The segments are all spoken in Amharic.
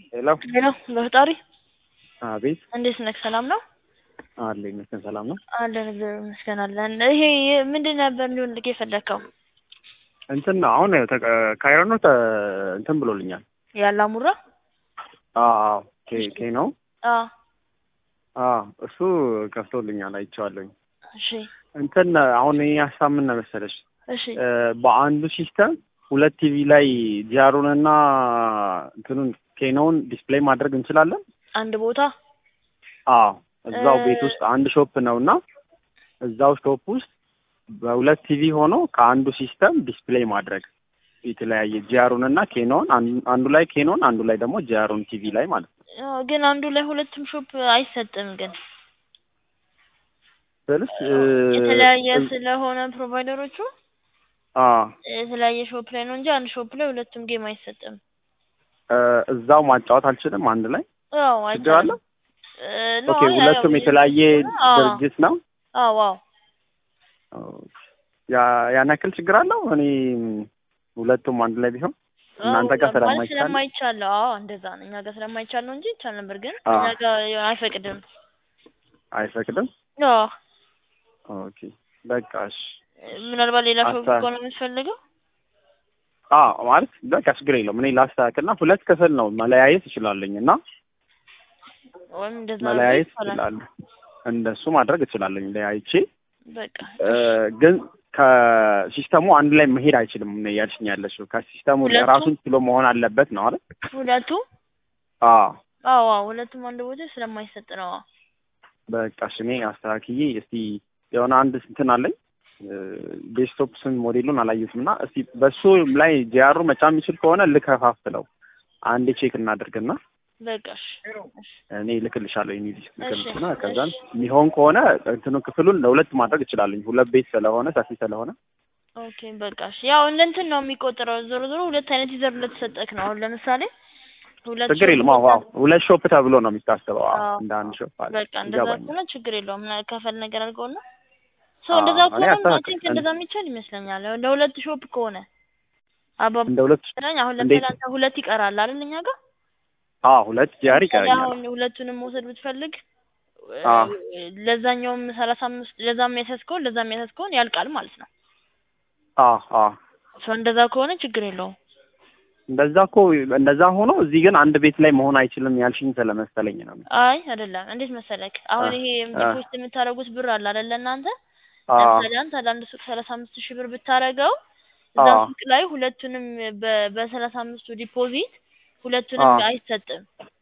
ሄሎ ሄሎ በፈጣሪ አቤት እንዴት ነህ? ሰላም ነው አለ ይመስገን ሰላም ነው። አለን እግዚአብሔር ይመስገን አለን። ይሄ ምንድን ነበር እንዲሆንልህ የፈለግከው? እንትን ነው አሁን ተቀ- ካይሮ ነው ተ- እንትን ብሎልኛል። ያላሙራ አዎ ኬ ኬ ነው አዎ አዎ እሱ ከፍቶልኛል አይቼዋለሁኝ። እሺ እንትን አሁን ይሄ ሀሳብ ምን ነው መሰለሽ እሺ እ፣ በአንዱ ሲስተም ሁለት ቲቪ ላይ ጂአሩን እና እንትኑን ኬኖውን ዲስፕሌይ ማድረግ እንችላለን? አንድ ቦታ አዎ እዛው እ- ቤት ውስጥ አንድ ሾፕ ነው እና እዛው ሾፕ ውስጥ በሁለት ቲቪ ሆኖ ከአንዱ ሲስተም ዲስፕሌይ ማድረግ የተለያየ ጂአሩን እና ኬኖን አንዱ ላይ ኬኖን አንዱ ላይ ደግሞ ጂአሩን ቲቪ ላይ ማለት ነው። አዎ፣ ግን አንዱ ላይ ሁለቱም ሾፕ አይሰጥም። ግን ስልሽ እ፣ የተለያየ እ- ስለሆነ ፕሮቫይደሮቹ አዎ የተለያየ ሾፕ ላይ ነው እንጂ አንድ ሾፕ ላይ ሁለቱም ጌም አይሰጥም። እ፣ እዛው ማጫወት አልችልም አንድ ላይ አዎ ችግር አለ? አይቻልም። እ፣ ነው፣ ኦኬ አይ፣ አይ፣ ሁለቱም አዎ፣ የተለያየ አዎ፣ ድርጅት ነው። አዎ አዎ ያ ያን ያክል ችግር አለው? እኔ ሁለቱም አንድ ላይ ቢሆን እናንተ ጋር አዎ፣ ማለት ስለማይቻል ስለማይቻል አዎ እንደዛ ነው። እኛ ጋር ስለማይቻል ነው እንጂ ይቻል ነበር፣ ግን አዎ። እኛ ጋር አይፈቅድም። አይፈቅድም። አዎ ኦኬ በቃ እሺ። ምናልባት ሌላ ሾፕ አስታ- ከሆነ የምትፈልገው አዎ ማለት በቃ ችግር የለውም። እኔ ላስተካክልና ሁለት ክፍል ነው መለያየት እችላለኝ እና ወይም እንደዛ መለያየት ይቻላል። እችላለሁ። እንደሱ ማድረግ እችላለኝ ለያይቼ በቃ እ፣ ግን ከሲስተሙ አንድ ላይ መሄድ አይችልም ነው እያልሽኝ ያለሽው። ከሲስተሙ ሁለቱም? ራሱን ችሎ መሆን አለበት ነው አይደል? ሁለቱ አዎ አዎ አዎ ሁለቱም አንድ ቦታ ስለማይሰጥ ነው። አዎ በቃ እሺ፣ እኔ አስተካክዬ እስቲ የሆነ አንድ እንትን አለኝ ዴስክቶፕ ስም ሞዴሉን አላየሁትም እና እስቲ በሱ ላይ ጂአሩ መጫ የሚችል ከሆነ ልከፋፍለው አንዴ ቼክ እናድርግና በቃ እሺ እሺ እኔ ልክልሻለሁ የሚል ልክልሽና እሺ፣ ከዛን እሺ። የሚሆን ከሆነ እንትኑ ክፍሉን ለሁለት ማድረግ እችላለኝ ሁለት ቤት ስለሆነ ሰፊ ስለሆነ ኦኬ በቃ እሺ። ያው እንደ እንትን ነው የሚቆጠረው። ዞሮ ዞሮ ሁለት አይነት ይዘር ለተሰጠክ ነው። አሁን ለምሳሌ ሁለት ችግር ሾፕ የለም። አዎ አዎ ሁለት ሾፕ ተብሎ ነው የሚታሰበው። አዎ አዎ። እንደ አንድ ሾፕ አለ በቃ እንደዛ ይገባኛል። ከሆነ ችግር የለውም። ና- ከፈል ነገር አድርገውና ሶ አዎ፣ እንደዛ እኔ ከሆነ አይ አስተካክል- ቲንክ እንደዛ የሚቻል ይመስለኛል። ለሁለት ሾፕ ከሆነ አባ እንደ ሁለት አሁን ለምሳሌ እንዴት? አንተ ሁለት ይቀራል አይደል እኛ ጋር አዎ ሁለት ጂአር ለምሳሌ ይቀረኛል። አሁን ሁለቱንም መውሰድ ብትፈልግ አዎ። ለዛኛውም ሰላሳ አምስት ለዛም የሚያሳስከውን ለዛም የሚያሳስከውን ያልቃል ማለት ነው። አዎ አዎ ሶ እንደዛ ከሆነ ችግር የለውም። እንደዛ እኮ እንደዛ ሆኖ እዚህ ግን አንድ ቤት ላይ መሆን አይችልም ያልሽኝ ስለመሰለኝ ነው። አይ አይደለም። እንዴት መሰለክ አሁን አ- ይሄ አ- ዲፖዚት የምታደርጉት ብር አለ አይደለ እናንተ አዎ ለምሳሌ አንተ ለአንድ ሱቅ ሰላሳ አምስት ሺህ ብር ብታደርገው እዛ አዎ። ሱቅ ላይ ሁለቱንም በ- በሰላሳ አምስቱ ዲፖዚት ሁለቱንም አዎ። አይሰጥም።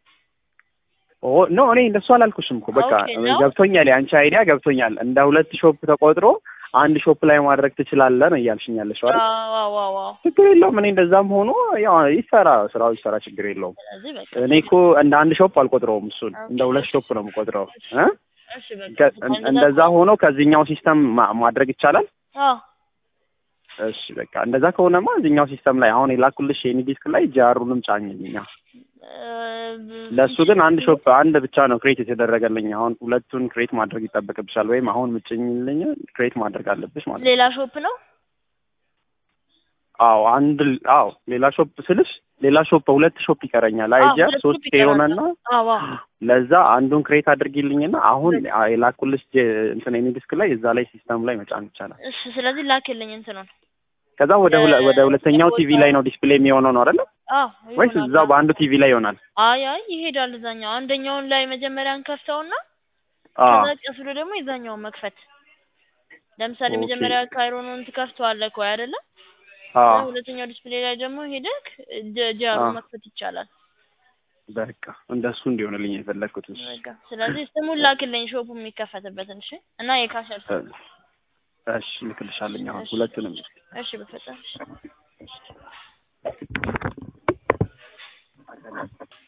ኦ ኖ እኔ እንደሱ አላልኩሽም እኮ በቃ ኦኬ ነው። ገብቶኛል። የአንቺ አይዲያ ገብቶኛል። እንደ ሁለት ሾፕ ተቆጥሮ አንድ ሾፕ ላይ ማድረግ ትችላለህ ነው እያልሽኝ ያለሽው አይደል? አዎ አዎ አዎ አዎ። ችግር የለውም። እኔ እንደዛም ሆኖ ያው ይሰራ ስራው ይሰራ፣ ችግር የለውም። ስለዚህ በቃ እኔ እኮ እንደ አንድ ሾፕ አልቆጥረውም፣ እሱን እንደ ሁለት ሾፕ ነው የምቆጥረው እ እሺ በቃ ከ- እንደዛ ሆኖ ከዚህኛው ሲስተም ማ- ማድረግ ይቻላል። አዎ እሺ በቃ እንደዛ ከሆነማ እዚህኛው ሲስተም ላይ አሁን የላኩልሽ የኔ ዲስክ ላይ ጃሩንም ጫኝልኛ። ለእሱ ግን አንድ ሾፕ አንድ ብቻ ነው ክሬት የተደረገልኝ። አሁን ሁለቱን ክሬት ማድረግ ይጠበቅብሻል፣ ወይም አሁን ምጭኝልኝ ክሬት ማድረግ አለብሽ ማለት ነው። ሌላ ሾፕ ነው። አዎ አንድ አዎ ሌላ ሾፕ ስልሽ ሌላ ሾፕ ሁለት ሾፕ ይቀረኛል። አዎ አይጃ ሁለት ሶስት ሾፕ ይቀራል። የሆነና አዎ አዎ ለዛ አንዱን ክሬት አድርጊልኝና አሁን የላኩልሽ ጀ- እንትን የኔ ዲስክ ላይ እዛ ላይ ሲስተም ላይ መጫን ይቻላል። እሺ ስለዚህ ላክልኝ እንትኑን። ከዛ ወደ ሁለ- ወደ ሁለተኛው ቦታ- ቲቪ ላይ ነው ዲስፕሌይ የሚሆነው ነው አይደለ? አዎ ወይስ ይሆናል። እዛው በአንዱ ቲቪ ላይ ይሆናል? አይ አይ ይሄዳል እዛኛው አንደኛውን ላይ መጀመሪያን ከፍተውና አዎ ከዛ ቀስ ብሎ ደግሞ የዛኛውን መክፈት። ለምሳሌ ኦኬ። መጀመሪያ ካይሮኑን ትከፍተዋለህ እኮ አይደለ? አዎ ሁለተኛው ዲስፕሌይ ላይ ደግሞ ሄደክ ጀ- ጃሩ አዎ። መክፈት ይቻላል። በቃ እንደሱ እንዲሆንልኝ የፈለግኩት እሱ። በቃ ስለዚህ ስሙን ላክልኝ ሾፑ የሚከፈትበትን እሺ። እና የካሸር ስም እሺ ልክልሻለኝ አሁን እሺ። ሁለቱንም እሺ በፈጣሪ እሺ።